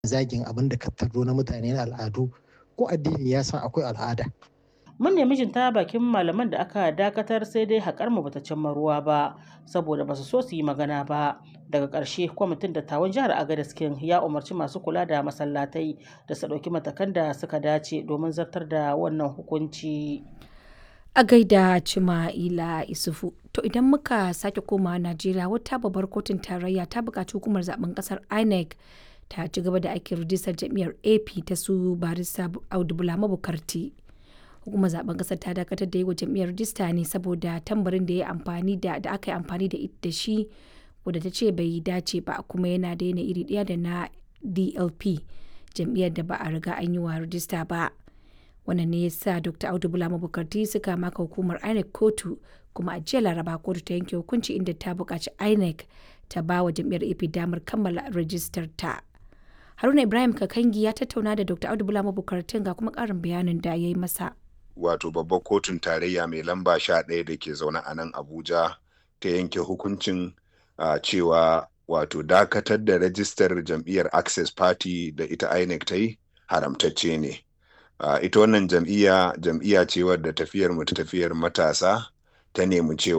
zagin abin da ka tardo na mutane na al'adu ko addini ya san akwai al'ada. Mun nemi jin ta bakin malaman da aka dakatar sai dai haƙar mu bata cimma ruwa ba saboda basu so su yi magana ba. Daga ƙarshe kwamitin dattawan jihar Agadez King ya umarci masu kula da masallatai da su ɗauki matakan da suka dace domin zartar da wannan hukunci. A gaida Cima'ila Isufu. To idan muka sake komawa Najeriya wata babbar kotun tarayya ta buƙaci hukumar zaben ƙasar INEC ta ci gaba da aikin rijistar jam'iyyar AP ta su barista Audu Bulama Bukarti. Hukumar zaben ƙasar ta dakatar da yi wa jam'iyyar rijista ne saboda tambarin da ya amfani da da aka yi amfani da da shi wadda ta ce bai dace ba kuma yana da yana iri ɗaya da na DLP jam'iyyar da ba a riga an yi wa rijista ba. wannan ne ya sa dr audu bulama bukarti suka maka hukumar inec kotu kuma a jiya laraba kotu ta yanke hukunci inda ta buƙaci inec ta ba wa jam'iyyar ap damar kammala rajistar ta haruna ibrahim kakangi ya tattauna da dr audu bulama bukartin ga kuma ƙarin bayanin da ya yi masa wato babbar kotun tarayya mai lamba sha ɗaya da ke zaune a nan abuja ta yanke hukuncin cewa wato dakatar da rajistar jam'iyyar access party da ita inec ta yi haramtacce ne Uh, ita wannan jam'iyya jam'iyya ce wadda tafiyar mu ta tafiyar matasa ta nemi cewa